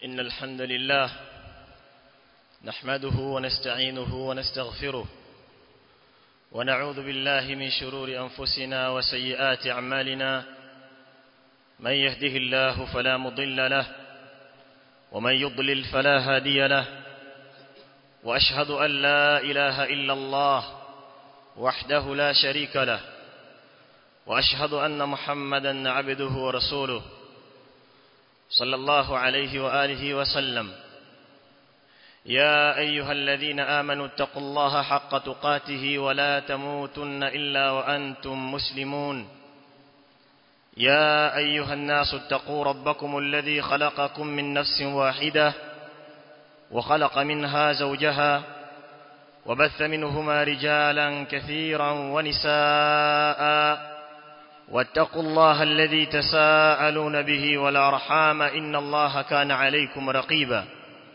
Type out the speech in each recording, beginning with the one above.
إن الحمد لله نحمده ونستعينه ونستغفره ونعوذ بالله من شرور أنفسنا وسيئات أعمالنا من يهده الله فلا مضل له ومن يضلل فلا هادي له وأشهد أن لا إله إلا الله وحده لا شريك له وأشهد أن محمدا عبده ورسوله صلى الله عليه وآله وسلم يا أيها الذين آمنوا اتقوا الله حق تقاته ولا تموتن إلا وأنتم مسلمون يا أيها الناس اتقوا ربكم الذي خلقكم من نفس واحدة وخلق منها زوجها وبث منهما رجالا كثيرا ونساء واتقوا الله الذي تساءلون به والأرحام إن الله كان عليكم رقيبا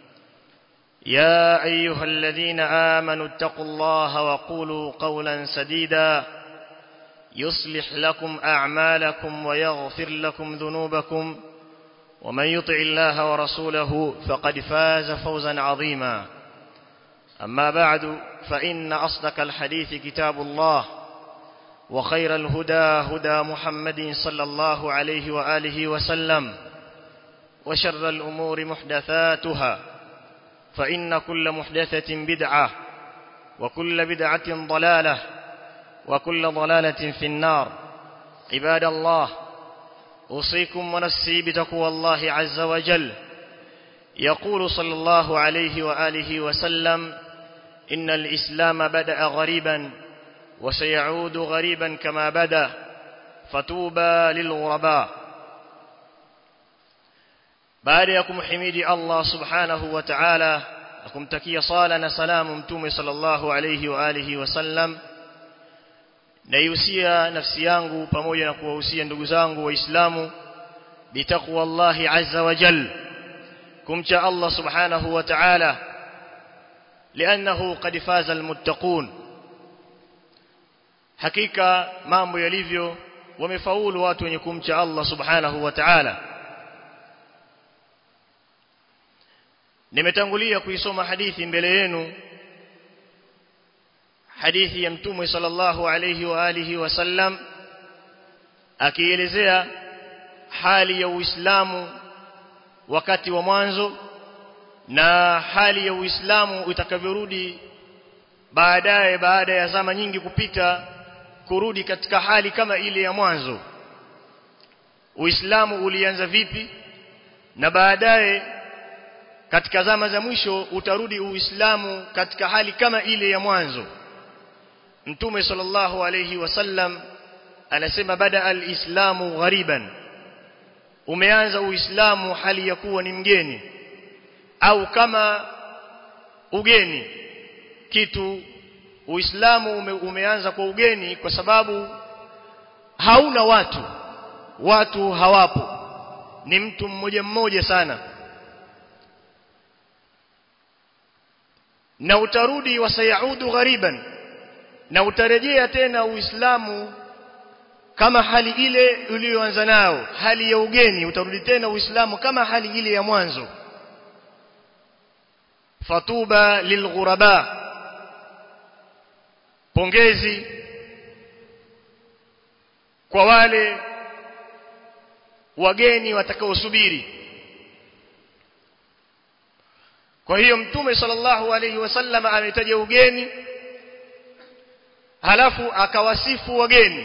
يا أيها الذين آمنوا اتقوا الله وقولوا قولا سديدا يصلح لكم أعمالكم ويغفر لكم ذنوبكم ومن يطع الله ورسوله فقد فاز فوزا عظيما أما بعد فإن أصدق الحديث كتاب الله وخير الهدى هدى محمد صلى الله عليه وآله وسلم وشر الأمور محدثاتها فإن كل محدثة بدعة وكل بدعة ضلالة وكل ضلالة في النار عباد الله أوصيكم ونفسي بتقوى الله عز وجل يقول صلى الله عليه وآله وسلم إن الإسلام بدأ غريبا وسيعود غريبا كما بدا فتوبى للغرباء baada ya kumhimidi Allah subhanahu wa ta'ala na kumtakia sala na salamu mtume sallallahu alayhi wa alihi wasallam naihusia nafsi yangu pamoja na kuwahusia ndugu zangu waislamu bitaqwa Allah azza wa jal kumcha Allah subhanahu wa ta'ala لانه قد فاز المتقون hakika mambo yalivyo wamefaulu watu wenye kumcha Allah subhanahu wa ta'ala nimetangulia kuisoma hadithi mbele yenu hadithi ya mtume sallallahu alayhi wa alihi wasallam akielezea hali ya Uislamu wakati wa mwanzo na hali ya Uislamu itakavyorudi baadaye baada ya zama nyingi kupita kurudi katika hali kama ile ya mwanzo Uislamu ulianza vipi na baadaye katika zama za mwisho utarudi Uislamu katika hali kama ile ya mwanzo Mtume sallallahu alayhi wasallam anasema bada al-islamu ghariban umeanza Uislamu hali ya kuwa ni mgeni au kama ugeni kitu Uislamu ume, umeanza kwa ugeni kwa sababu hauna watu watu hawapo ni mtu mmoja mmoja sana na utarudi wasayaudu ghariban na utarejea tena Uislamu kama hali ile uliyoanza nao hali ya ugeni utarudi tena Uislamu kama hali ile ya mwanzo fatuba lilghuraba pongezi kwa wale wageni watakaosubiri kwa hiyo mtume sallallahu alayhi wasallam ametaja ugeni halafu akawasifu wageni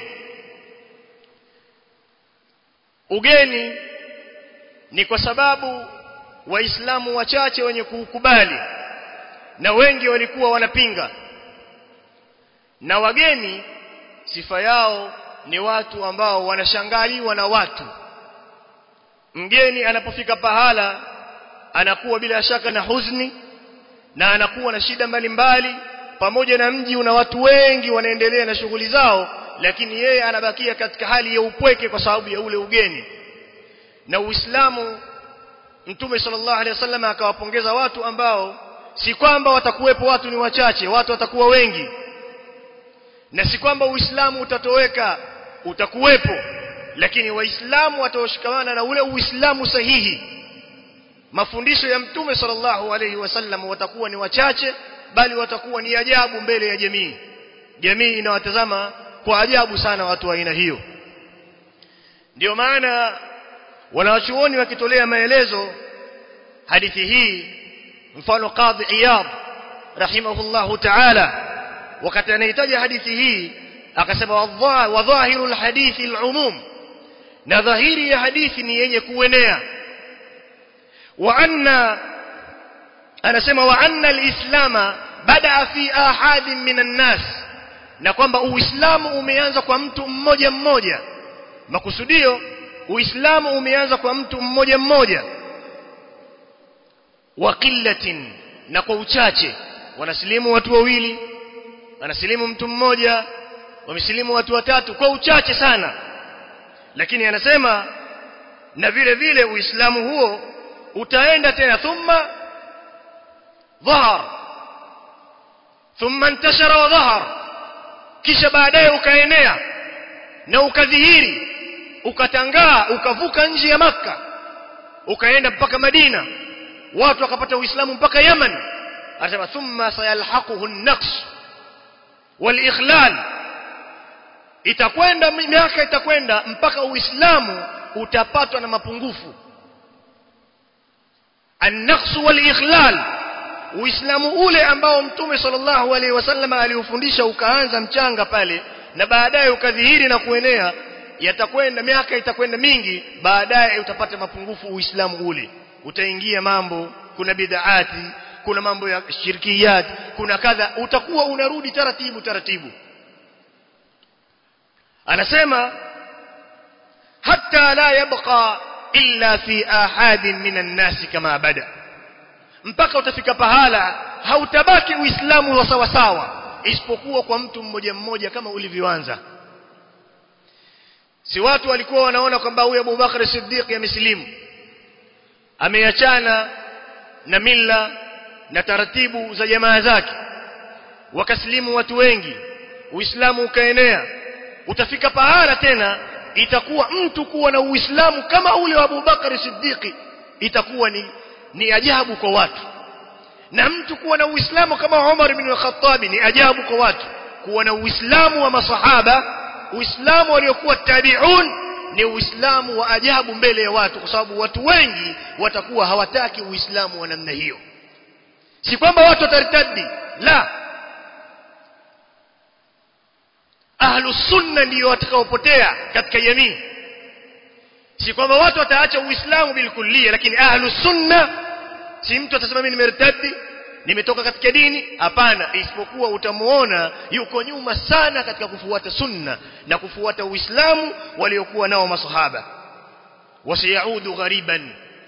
ugeni ni kwa sababu waislamu wachache wenye kuukubali na wengi walikuwa wanapinga na wageni sifa yao ni watu ambao wanashangaliwa na watu mgeni anapofika pahala anakuwa bila shaka na huzuni na anakuwa na shida mbalimbali pamoja na mji una watu wengi wanaendelea na shughuli zao lakini yeye anabakia katika hali ya upweke kwa sababu ya ule ugeni na Uislamu Mtume sallallahu alaihi wasallam akawapongeza watu ambao si kwamba watakuwepo watu ni wachache watu watakuwa wengi na si kwamba Uislamu utatoweka utakuwepo lakini waislamu wataoshikamana na ule uislamu sahihi mafundisho ya mtume sallallahu alaihi wasallam watakuwa ni wachache bali watakuwa ni ajabu mbele ya jamii jamii inawatazama kwa ajabu sana watu wa aina hiyo ndio maana wanawachuoni wakitolea maelezo hadithi hii mfano qadhi iyad rahimahullahu ta'ala wakati anahitaji hadithi hii akasema wa dhahiru alhadithi alumum na dhahiri ya hadithi ni yenye kuenea wa anna anasema wa anna alislama bada fi ahadin minan nas na kwamba uislamu umeanza kwa mtu mmoja mmoja makusudio uislamu umeanza kwa mtu mmoja mmoja wa qillatin na kwa uchache wanasilimu watu wawili anasilimu mtu mmoja wamesilimu watu watatu kwa uchache sana lakini anasema na vile vile uislamu huo utaenda tena thumma dhahar thumma intashara wa dhahar kisha baadaye ukaenea na ukadhihiri ukatangaa ukavuka nje ya maka ukaenda mpaka Madina watu wakapata uislamu mpaka Yemen anasema thumma sayalhaquhu an-naqs wal-ikhlal itakwenda miaka itakwenda mpaka uislamu utapatwa na mapungufu an-naqs wal-ikhlal uislamu ule ambao mtume sallallahu alaihi wasallam aliufundisha ukaanza mchanga pale na baadaye ukadhihiri na kuenea yatakwenda miaka itakwenda mingi baadaye utapata mapungufu uislamu ule utaingia mambo kuna bid'aati kuna mambo ya shirkiyat kuna kadha utakuwa unarudi taratibu taratibu anasema hatta la yabqa illa fi ahadin minan nasi kama bada mpaka utafika pahala hautabaki uislamu wa sawa sawa isipokuwa kwa mtu mmoja mmoja kama ulivyoanza si watu walikuwa wanaona kwamba huyu Abu Bakar Siddiq amesilimu ameachana na mila na taratibu za jamaa zake wakasilimu watu wengi uislamu ukaenea utafika pahala tena itakuwa mtu kuwa na uislamu kama ule wa Abu Bakar Siddiq itakuwa ni ni ajabu kwa watu na mtu kuwa na uislamu kama Umar ibn al-Khattab ni ajabu kwa watu kuwa na uislamu wa masahaba uislamu waliokuwa tabi'un ni uislamu wa ajabu mbele ya watu kwa sababu watu wengi watakuwa hawataki uislamu wa namna hiyo si kwamba watu wataritadi la ahlu sunna ndio watakaopotea katika jamii si kwamba watu wataacha uislamu bilkullia lakini ahlu sunna si mtu atasema mimi nimertadi nimetoka katika dini hapana isipokuwa utamuona yuko nyuma sana katika kufuata sunna na kufuata uislamu waliokuwa nao masahaba wasiyaudu ghariban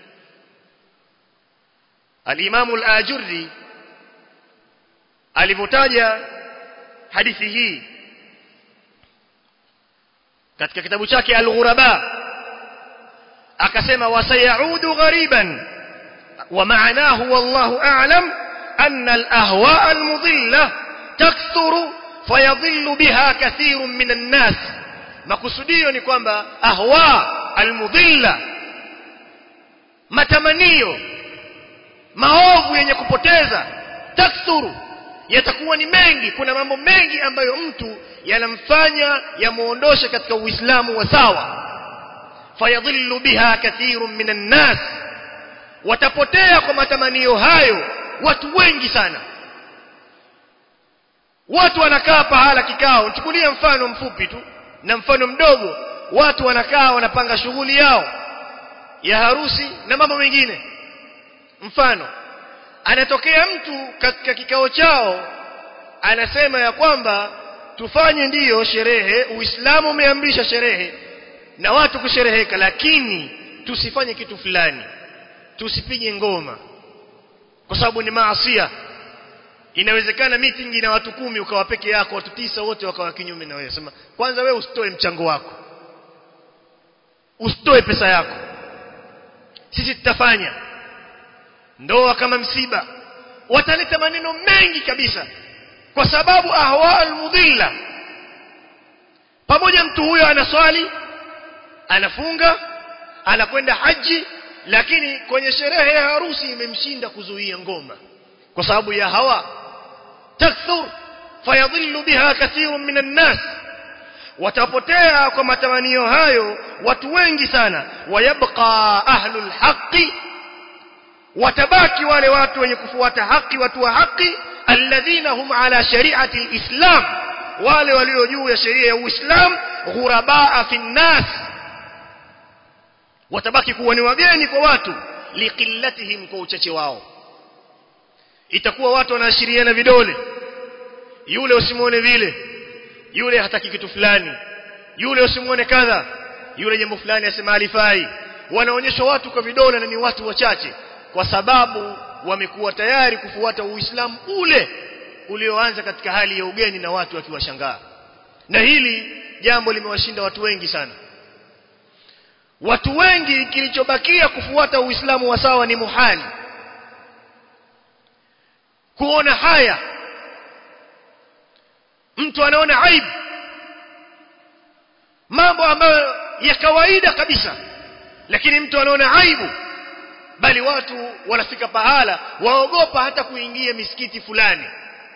al-Imam al-Ajurri alipotaja hadithi hii katika kitabu chake al-Ghuraba akasema wasayaudu ghariban ومعناه والله أعلم أن الأهواء المضلة تكثر فيضل بها كثير من الناس makusudio ni kwamba ahwa almudhilla matamanio maovu yenye kupoteza takthuru yatakuwa ni mengi kuna mambo mengi ambayo mtu yanamfanya yamuondoshe katika uislamu wa sawa fayadhillu biha kathirun minan nas watapotea kwa matamanio hayo watu wengi sana watu wanakaa pahala kikao nichukulie mfano mfupi tu na mfano mdogo watu wanakaa wanapanga shughuli yao ya harusi na mambo mengine mfano anatokea mtu katika kikao chao anasema ya kwamba tufanye ndiyo sherehe uislamu umeamrisha sherehe na watu kushereheka lakini tusifanye kitu fulani tusipige ngoma kwa sababu ni maasia inawezekana meeting ina watu kumi ukawa peke yako watu tisa wote wakawa kinyume na wewe sema kwanza wewe usitoe mchango wako usitoe pesa yako sisi tutafanya ndoa kama msiba wataleta maneno mengi kabisa kwa sababu ahwa almudhilla pamoja mtu huyo anaswali anafunga anakwenda haji lakini kwenye sherehe ya harusi imemshinda kuzuia ngoma kwa sababu ya hawa takthur fayadhillu biha kathirun minan nas watapotea kwa matamanio hayo watu wengi sana wayabqa ahlul haqqi watabaki wale watu wenye kufuata haki watu wa haki alladhina hum ala shari'ati alislam wale walio juu ya sheria ya uislam ghurabaa fi nnas watabaki kuwa ni wageni kwa watu liqillatihim kwa uchache wao itakuwa watu wanaashiriana vidole yule usimuone vile yule hataki kitu fulani yule usimuone kadha yule jambo fulani asema alifai wanaonyeshwa watu kwa vidole na ni watu wachache kwa sababu wamekuwa tayari kufuata uislamu ule ulioanza katika hali ya ugeni na watu wakiwashangaa na hili jambo limewashinda watu wengi sana watu wengi kilichobakia kufuata uislamu wa sawa ni muhali kuona haya mtu anaona aibu mambo ambayo ya kawaida kabisa lakini mtu anaona aibu bali watu wanafika pahala waogopa hata kuingia misikiti fulani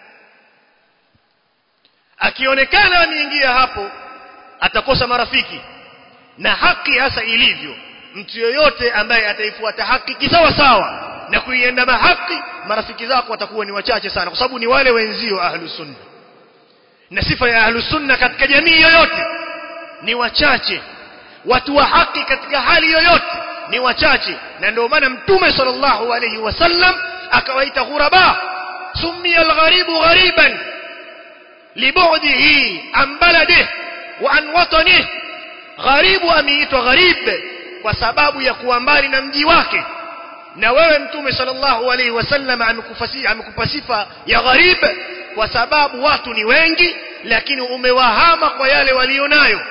akionekana ameingia hapo atakosa marafiki na haki hasa ilivyo mtu yoyote ambaye ataifuata haki kisawa sawa na kuiendama haki marafiki zako watakuwa ni wachache sana kwa sababu ni wale wenzio ahlus sunna na sifa ya ahlus sunna katika jamii yoyote ni wachache watu wa haki katika hali yoyote ni wachache na ndio maana mtume sallallahu alayhi wasallam akawaita ghuraba summiya algharibu ghariban libu'dihi an baladihi wa an watanihi gharibu ameitwa gharib kwa sababu ya kuwa mbali na mji wake na wewe mtume sallallahu alaihi wasallam amekupa sifa ya gharib kwa sababu watu ni wengi lakini umewahama kwa yale walionayo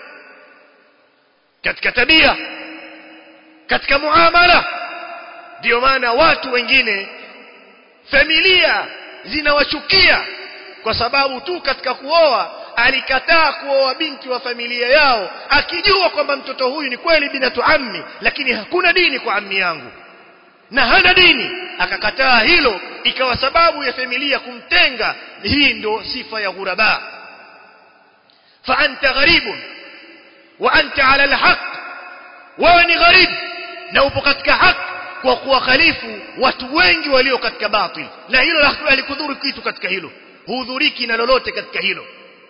katika tabia katika muamala ndio maana watu wengine familia zinawachukia kwa sababu tu katika kuoa alikataa kuoa binti wa familia yao akijua kwamba mtoto huyu ni kweli binatu ammi lakini hakuna dini kwa ammi yangu na hana dini akakataa hilo ikawa sababu ya familia kumtenga hii ndo sifa ya ghuraba fa anta gharibun wa anta ala alhaq wewe ni gharib na upo katika haki kwa kuwakhalifu watu wengi walio katika batil na hilo halikudhuru kitu katika hilo hudhuriki na lolote katika hilo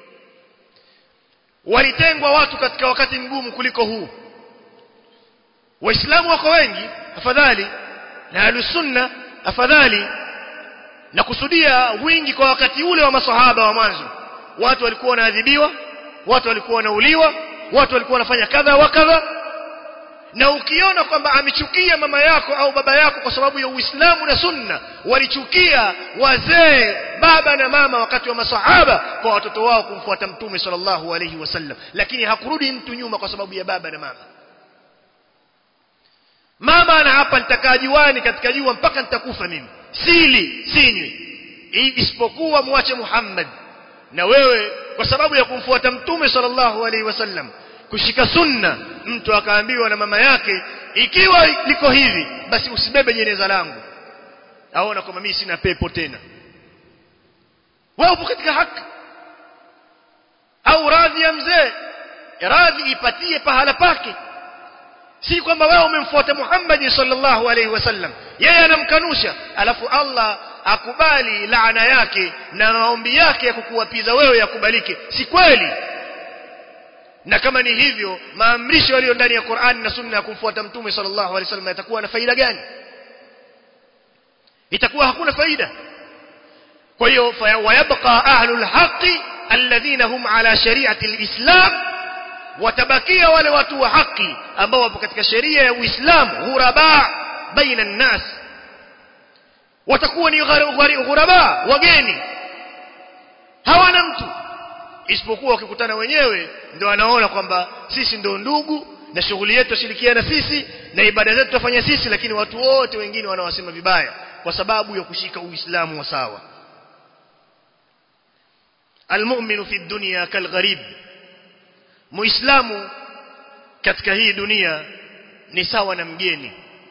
walitengwa watu katika wakati mgumu kuliko huu waislamu wako wengi afadhali na alusunna afadhali na kusudia wingi kwa wakati ule wa masahaba wa mwanzo watu walikuwa wanaadhibiwa watu walikuwa wanauliwa watu walikuwa wanafanya kadha wa kadha na ukiona kwamba amechukia mama yako au baba yako kwa sababu ya Uislamu na Sunna walichukia wazee baba na mama wakati wa masahaba kwa watoto wao kumfuata mtume sallallahu alayhi wasallam lakini hakurudi mtu nyuma kwa sababu ya baba na mama mama ana hapa nitakaa juani katika jua mpaka nitakufa mimi sili sinywi isipokuwa muache Muhammad na wewe kwa sababu ya kumfuata mtume sallallahu alaihi wasallam kushika sunna mtu akaambiwa na mama yake ikiwa liko hivi basi usibebe jeneza langu aona kwamba mimi sina pepo tena wewe upo katika haki au radhi ya mzee radhi ipatie pahala pake si kwamba wewe umemfuata Muhammad sallallahu alaihi wasallam yeye anamkanusha alafu Allah akubali laana yake na maombi yake ya kukuwapiza wewe yakubalike si kweli na kama ni hivyo maamrisho yaliyo ndani ya Qur'an na Sunna ya kumfuata Mtume sallallahu alaihi wasallam yatakuwa na faida gani itakuwa hakuna faida kwa hiyo wayabqa ahlul haqqi alladhina hum ala shari'ati alislam watabakia wale watu wa haki ambao wapo katika sheria ya Uislamu ghuraba baina nas watakuwa ni ghuraba wageni hawana mtu isipokuwa wakikutana wenyewe ndio wanaona kwamba sisi ndio ndugu na shughuli yetu tushirikiana sisi na ibada zetu tufanya sisi lakini watu wote wengine wanawasema vibaya kwa sababu ya kushika uislamu wa sawa almu'minu fi dunya kalgharib muislamu katika hii dunia ni sawa na mgeni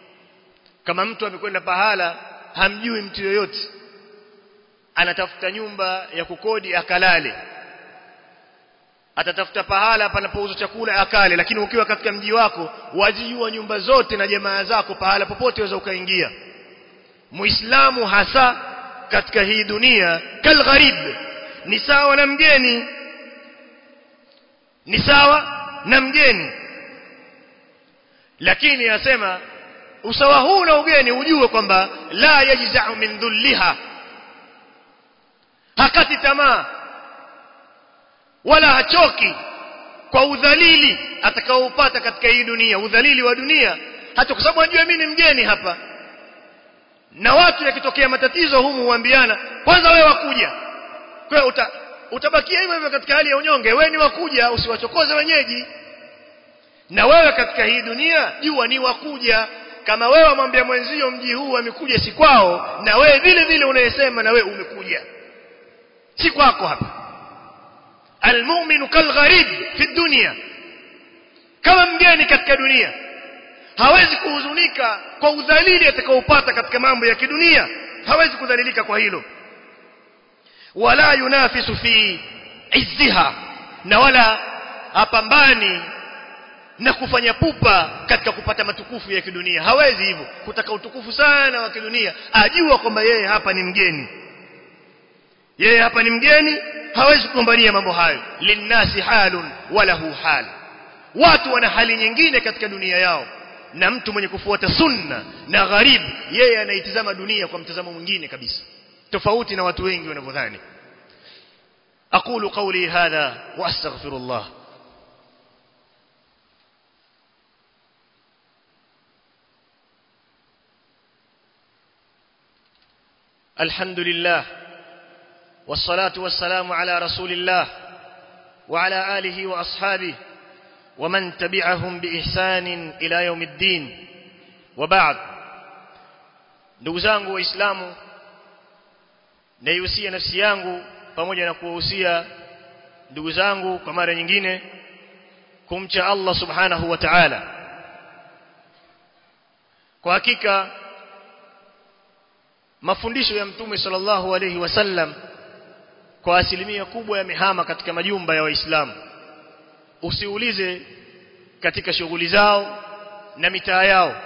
kama mtu amekwenda pahala hamjui mtu yoyote anatafuta nyumba ya kukodi akalale atatafuta pahala panapouzwa chakula akale lakini ukiwa katika mji wako wajijua nyumba zote na jamaa zako pahala popote waweza ukaingia muislamu hasa katika hii dunia kalgharib ni sawa na mgeni ni sawa na mgeni lakini asema usawa huu na ugeni ujue kwamba la yajza'u min dhulliha hakati tamaa wala hachoki kwa udhalili atakaoupata katika hii dunia udhalili wa dunia hata kwa sababu anajua mimi ni mgeni hapa na watu yakitokea matatizo humu huambiana kwanza wewe wakuja kwa uta, utabakia hivyo hivyo katika hali ya unyonge wewe ni wakuja usiwachokoze wenyeji na wewe katika hii dunia jua ni wakuja kama wewe mwambia mwenzio mji huu amekuja si kwao na wewe vile vile unayesema na wewe umekuja si kwako hapa almu'minu kalgharib fi dunya kama mgeni katika dunia hawezi kuhuzunika kwa udhalili atakaopata katika mambo ya kidunia hawezi kudhalilika kwa hilo wala yunafisu fi izziha na wala hapambani na kufanya pupa katika kupata matukufu ya kidunia hawezi hivyo kutaka utukufu sana wa kidunia ajua kwamba yeye hapa ni mgeni yeye hapa ni mgeni hawezi kugombania mambo hayo linnasi halun walahu hal watu wana hali nyingine katika dunia yao na mtu mwenye kufuata sunna na gharib yeye anaitizama dunia kwa mtazamo mwingine kabisa tofauti na watu wengi wanavyodhani aqulu qawli hadha wa astaghfirullah الحمد لله والصلاة والسلام على رسول الله وعلى آله وأصحابه ومن تبعهم بإحسان إلى يوم الدين وبعد ndugu zangu waislamu naihusia nafsi yangu pamoja na kuwahusia ndugu zangu kwa mara nyingine kumcha Allah subhanahu wa ta'ala kwa hakika mafundisho ya mtume sallallahu alayhi wasallam kwa asilimia kubwa yamehama katika majumba ya waislamu usiulize katika shughuli zao na mitaa yao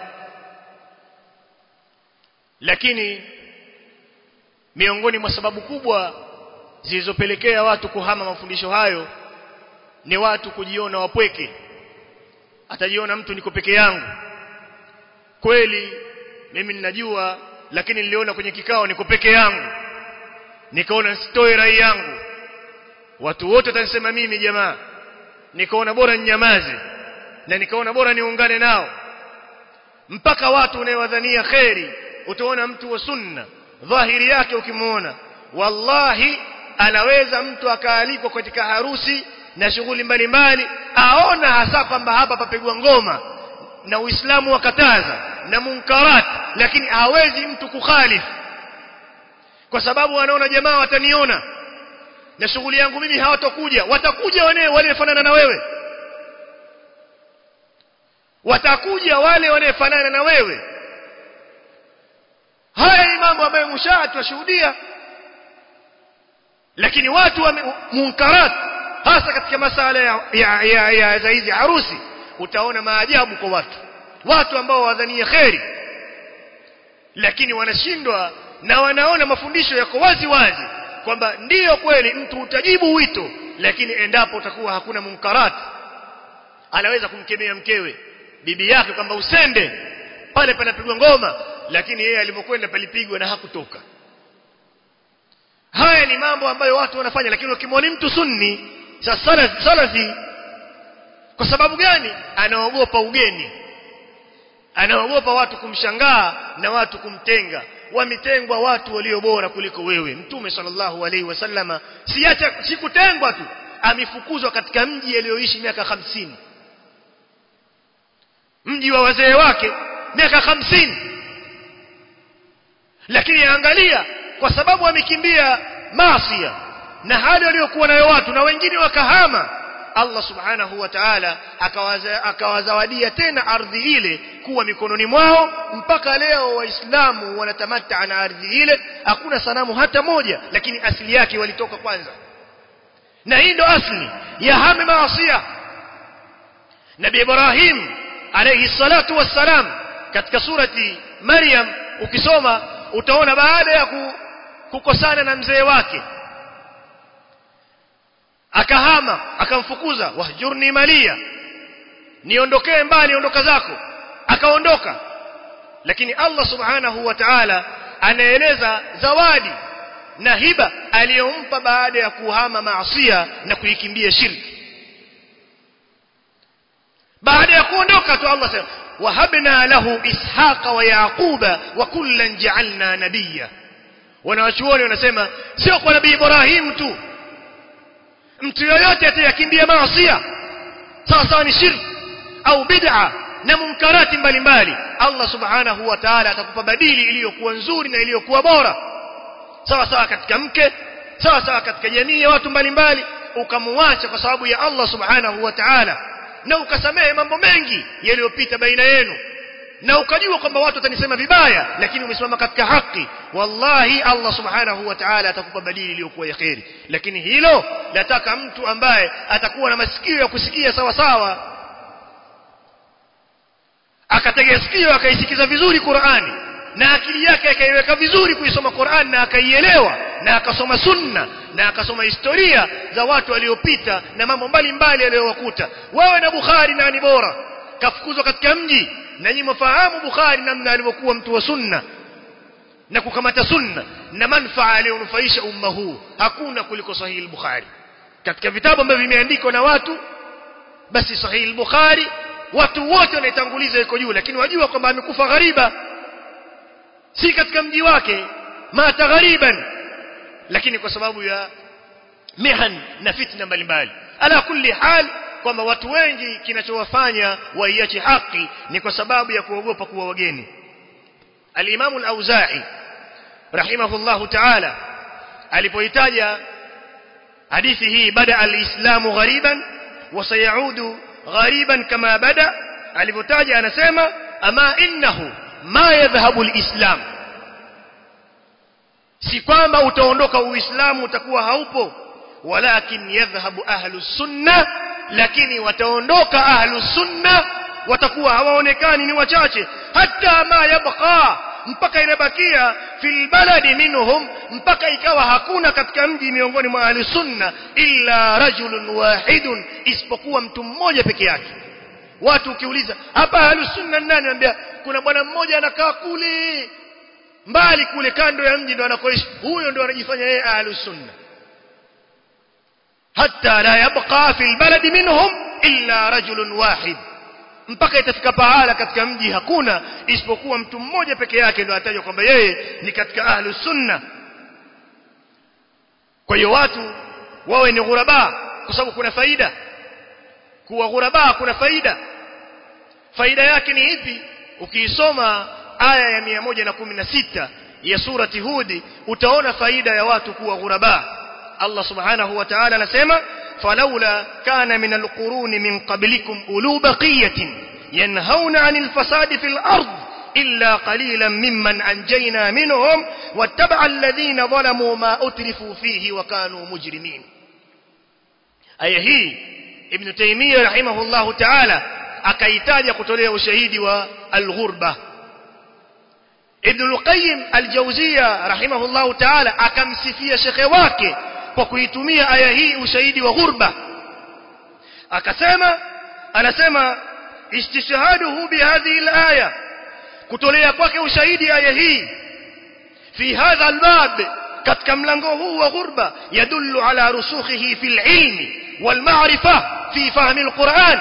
lakini miongoni mwa sababu kubwa zilizopelekea watu kuhama mafundisho hayo ni watu kujiona wapweke atajiona mtu niko peke yangu kweli mimi ninajua lakini niliona kwenye kikao niko peke yangu nikaona sitoe rai yangu watu wote watanisema mimi jamaa nikaona bora ninyamaze na nikaona bora niungane nao mpaka watu unayewadhania kheri utaona mtu wa sunna dhahiri yake ukimuona wallahi anaweza mtu akaalikwa katika harusi na shughuli mbalimbali aona hasa kwamba hapa papigwa ngoma na Uislamu wakataza na munkarat lakini hawezi mtu kukhalifu kwa sababu wanaona jamaa wataniona na shughuli yangu mimi hawatakuja watakuja wale wanaofanana na wewe watakuja wale wanaofanana na wewe haya ni mambo ambayo mushaa tunashuhudia lakini watu wa munkarat hasa katika masala ya ya, ya, ya za hizi harusi utaona maajabu kwa watu watu ambao wadhania kheri lakini wanashindwa na wanaona mafundisho yako wazi wazi kwamba ndiyo kweli mtu utajibu wito lakini endapo utakuwa hakuna munkarat anaweza kumkemea mkewe bibi yake kwamba usende pale panapigwa ngoma lakini yeye alipokwenda palipigwa na hakutoka haya ni mambo ambayo watu wanafanya lakini ukimwona mtu sunni salafi, salafi kwa sababu gani anaogopa ugeni anaogopa watu kumshangaa na watu kumtenga wametengwa watu walio bora kuliko wewe mtume sallallahu alaihi wasallama siacha sikutengwa tu amefukuzwa katika mji aliyoishi miaka hamsini mji wa wazee wake miaka hamsini lakini angalia kwa sababu amekimbia maasia na hali waliokuwa nayo watu na wengine wakahama Allah subhanahu wa ta'ala akawazawadia tena ardhi ile kuwa mikononi mwao mpaka leo waislamu wanatamata na ardhi ile hakuna sanamu hata moja lakini asili yake walitoka kwanza na hii ndo asli ya hame maasia Nabi Ibrahim alayhi salatu wassalam katika surati Maryam ukisoma utaona baada ya kukosana na mzee wake akahama akamfukuza wahjurni malia niondokee mbali ondoka zako akaondoka lakini Allah subhanahu wa ta'ala anaeleza zawadi na hiba aliyompa baada ya kuhama maasiya na kuikimbia shirki baada ya kuondoka tu Allah sema wahabna lahu ishaqa wa yaquba wa kullan ja'alna nabiyya wanawachuoni wanasema sio kwa nabii Ibrahim tu mtu yoyote atayakimbia maasiya sawa sawa ni shirki au bid'a na munkarati mbalimbali Allah subhanahu wa ta'ala atakupa badili iliyokuwa nzuri na iliyokuwa bora sawa sawa katika mke sawa sawa katika jamii ya watu mbalimbali ukamuacha kwa sababu ya Allah subhanahu wa ta'ala na ukasamehe mambo mengi yaliyopita baina yenu na ukajua kwamba watu watanisema vibaya lakini umesimama katika haki wallahi Allah subhanahu wa ta'ala atakupa badili iliyokuwa ya khairi lakini hilo nataka mtu ambaye atakuwa na masikio ya kusikia sawa sawa akatega sikio akaisikiza vizuri Qur'ani na akili yake akaiweka vizuri kuisoma Qur'an na akaielewa na akasoma sunna na akasoma historia za watu waliopita na mambo mbalimbali yaliyowakuta wewe na Bukhari nani bora kafukuzwa katika mji na nyinyi mfahamu Bukhari namna alivyokuwa mtu wa sunna na kukamata sunna na manfaa aliyonufaisha umma huu hakuna kuliko sahihi al-Bukhari katika vitabu ambavyo vimeandikwa na watu basi sahihi al-Bukhari watu wote wanaitanguliza iko juu lakini wajua kwamba amekufa ghariba si katika mji wake mata ghariban lakini kwa sababu ya mihan na fitna mbalimbali ala kulli hal kwamba watu wengi kinachowafanya waiache haki ni kwa sababu ya kuogopa kuwa wageni al-Imam al-Auza'i rahimahullahu ta'ala alipoitaja hadithi hii bada al-islamu ghariban wa sayaudu ghariban kama bada alipotaja anasema ama innahu ma yadhhabu al-islam si kwamba utaondoka uislamu utakuwa haupo walakin yadhhabu ahlu sunna lakini wataondoka ahlu sunna watakuwa hawaonekani ni wachache hata ma yabqa mpaka inabakia fil baladi minhum mpaka ikawa hakuna katika mji miongoni mwa ahli sunna illa rajulun wahidun isipokuwa mtu mmoja peke yake watu ukiuliza hapa ahli sunna nani anambia kuna bwana mmoja anakaa kule mbali kule kando ya mji ndo anakoishi huyo ndo anajifanya yeye ahli sunna hatta la yabqa fil baladi minhum illa rajulun wahid mpaka itafika pahala katika mji hakuna isipokuwa mtu mmoja peke yake ndio atajwa kwamba yeye ni katika ahlu sunna kwa hiyo watu wawe ni ghuraba kwa sababu kuna faida kuwa ghuraba kuna faida faida yake ni ipi ukiisoma aya ya 116 ya surati hudi utaona faida ya watu kuwa ghuraba Allah subhanahu wa ta'ala anasema فلولا كان من القرون من قبلكم أولو بقية ينهون عن الفساد في الأرض إلا قليلا ممن أنجينا منهم واتبع الذين ظلموا ما أترفوا فيه وكانوا مجرمين أي هي ابن تيمية رحمه الله تعالى أكيتاج قتليه وشهيد والغربة ابن القيم الجوزية رحمه الله تعالى أكمسفية شخواكي kwa kuitumia aya hii ushahidi wa ghurba akasema anasema istishhaduhu bihadhihi alaya kutolea kwake ushahidi aya hii fi hadha albab katika mlango huu wa ghurba yadullu ala rusukhihi fil ilmi wal ma'rifa fi fahmi alquran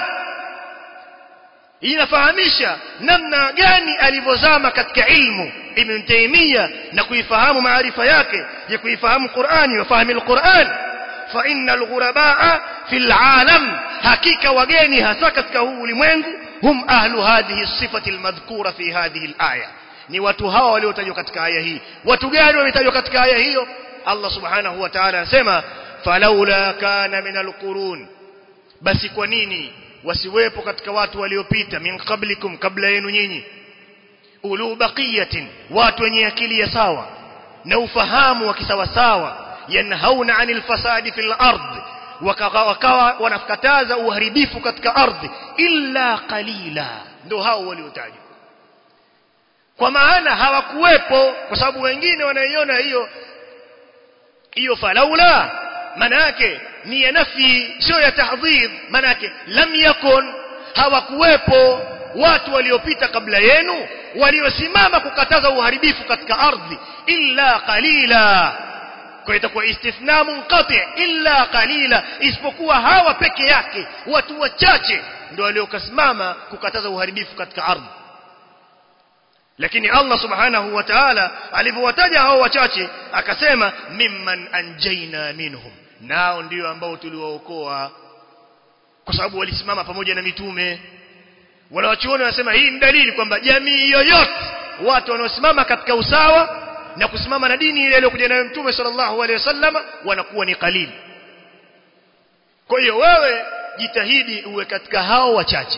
inafahamisha namna gani alivyozama katika ilmu ibn taymiya na kuifahamu maarifa yake ya kuifahamu qurani wa fahamu alquran fa innal ghurabaa fil alam hakika wageni hasa katika huu ulimwengu hum ahlu hadhihi sifati almadhkura fi hadhihi alaya ni watu hawa waliotajwa katika aya hii watu gani wametajwa katika aya hiyo Allah subhanahu wa ta'ala anasema falaula kana min alqurun basi kwa nini wasiwepo katika watu waliopita min qablikum kabla yenu nyinyi ulu baqiyatin watu wenye akili ya sawa na ufahamu wa kisawasawa yanhauna anil fasadi fil ard wakawa wanakataza uharibifu katika ardhi illa qalila ndio hao waliotajwa kwa maana hawakuwepo kwa sababu wengine wanaiona hiyo hiyo falaula maana yake ni ya nafi sio ya tahdhir maana yake lam yakun hawakuwepo watu waliopita kabla yenu waliosimama kukataza uharibifu katika ardhi illa qalila kwa itakuwa istithna munqati illa qalila isipokuwa hawa peke yake watu wachache ndio waliokasimama kukataza uharibifu katika ardhi lakini Allah subhanahu wa ta'ala alivyowataja hao wachache akasema mimman anjaina minhum nao ndio ambao tuliwaokoa kwa sababu walisimama pamoja na mitume wanawachuoni wanasema hii ni dalili kwamba jamii yoyote watu wanaosimama katika usawa na kusimama na dini ile iliyokuja nayo mtume sallallahu alaihi wasallam wanakuwa ni qalili kwa hiyo wewe jitahidi uwe katika hao wachache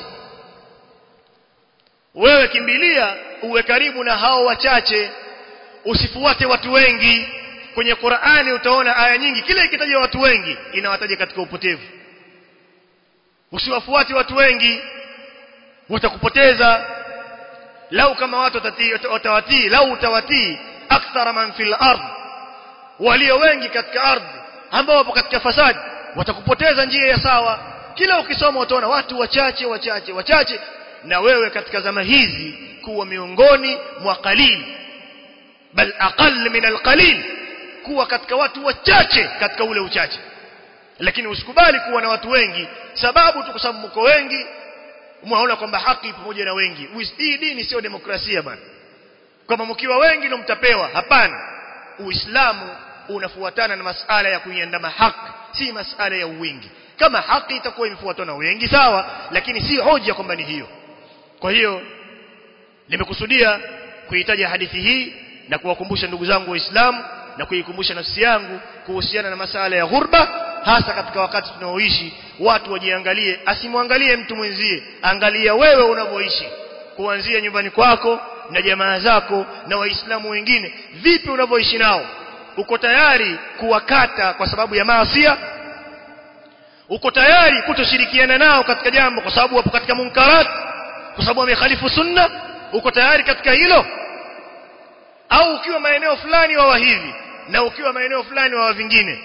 wewe kimbilia uwe karibu na hao wachache usifuate watu wengi kwenye Qur'ani utaona aya nyingi kila ikitaja watu wengi inawataja katika upotevu usiwafuate watu wengi watakupoteza lau kama watu watawatii lau utawatii akthara man fil ard walio wengi katika ardhi ambao wapo katika fasadi watakupoteza njia ya sawa kila ukisoma utaona watu wachache wachache wachache na wewe katika zama hizi kuwa miongoni mwa qalil bal aqall min alqalil kuwa katika watu wachache katika ule uchache lakini usikubali kuwa na watu wengi sababu tu kwa sababu mko wengi umeona kwamba haki pamoja na wengi hii dini sio demokrasia bwana kama mkiwa wengi ndio mtapewa hapana uislamu unafuatana na masala ya kuiandama haki si masala ya uwingi kama haki itakuwa imefuatwa na wengi sawa lakini si hoja kwamba ni hiyo kwa hiyo nimekusudia kuitaja hadithi hii na kuwakumbusha ndugu zangu waislamu na kuikumbusha nafsi yangu kuhusiana na masala ya ghurba hasa katika wakati tunaoishi watu wajiangalie asimwangalie mtu mwenzie angalia wewe unavyoishi kuanzia nyumbani kwako na jamaa zako na waislamu wengine vipi unavyoishi nao uko tayari kuwakata kwa sababu ya maasia uko tayari kutoshirikiana nao katika jambo kwa sababu wapo katika munkarat kwa sababu wamekhalifu sunna uko tayari katika hilo au ukiwa maeneo fulani wawa hivi na ukiwa maeneo fulani wawa vingine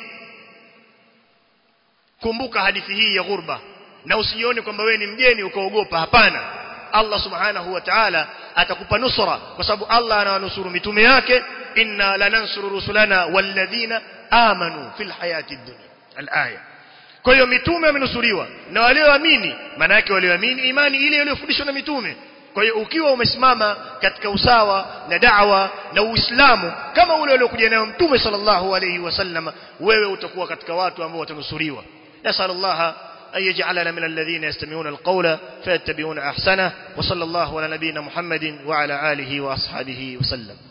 kumbuka hadithi hii ya ghurba na usijione kwamba wewe ni mgeni ukaogopa hapana Allah subhanahu wa ta'ala atakupa nusra kwa sababu Allah anawanusuru mitume yake inna lanansuru rusulana walladhina amanu fil hayati dunya al-aya kwa hiyo mitume wamenusuriwa na walioamini maana yake walioamini imani ile iliyofundishwa na mitume kwa hiyo ukiwa umesimama katika usawa na da'wa na uislamu kama ule uliokuja nayo mtume sallallahu alayhi wasallam wewe utakuwa katika watu ambao watanusuriwa nasallallahu أن يجعلنا من الذين يستمعون القول فيتبعون أحسنه وصلى الله على نبينا محمد وعلى آله وأصحابه وسلم